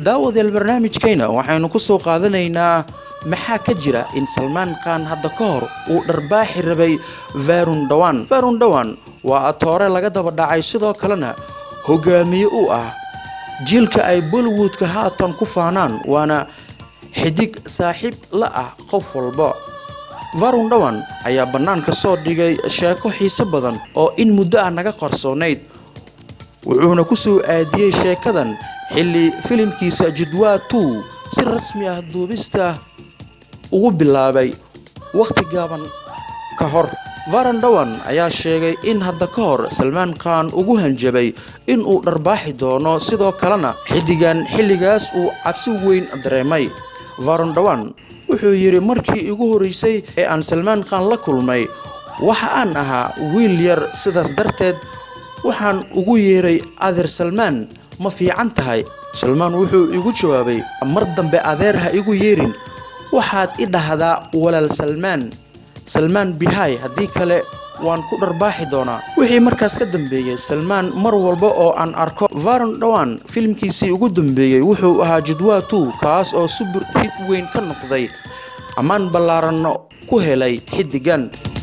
daawadeel barnaamijkayna waxaynu ku soo qaadanaynaa maxaa ka jira in salmaan khan hadda ka hor uu dharbaaxi rabay varun dhawan varun dhawan waa atoore laga daba dhacay sidoo kalena hogaamiye u ah jiilka ay bollywoodka haatan ku faanaan waana xidig saaxiib la ah qof walba varun dhawan ayaa bannaanka soo dhigay sheeko xiiso badan oo in muddo ah naga qarsoonayd wuxuuna ku soo aadiyey sheekadan xilli filimkiisa jidwaa two si rasmi ah duubista ugu bilaabay wakhti gaaban ka hor varan dhawan ayaa sheegay in hadda ka hor salmaan khan ugu hanjabay in uu dharbaaxi doono sidoo kalena xiddigan xilligaas uu cabsi weyn dareemay varan dhawan wuxuu yidhi markii igu horeysay ee aan salmaan khan la kulmay waxa aan ahaa wiil yar sidaas darteed waxaan ugu yeeray adeer salmaan ma fiican tahay salmaan wuxuu igu jawaabay mar dambe adeer ha igu yeerin waxaad i dhahdaa walaal salmaan salmaan bihay haddii kale waan ku dharbaaxi doonaa wixii markaas ka dambeeyey salmaan mar walba oo aan arko varon dhawan filimkiisii ugu dambeeyey wuxuu ahaa jidwaa two kaas oo subur hid weyn ka noqday ammaan ballaaranno ku helay xiddigan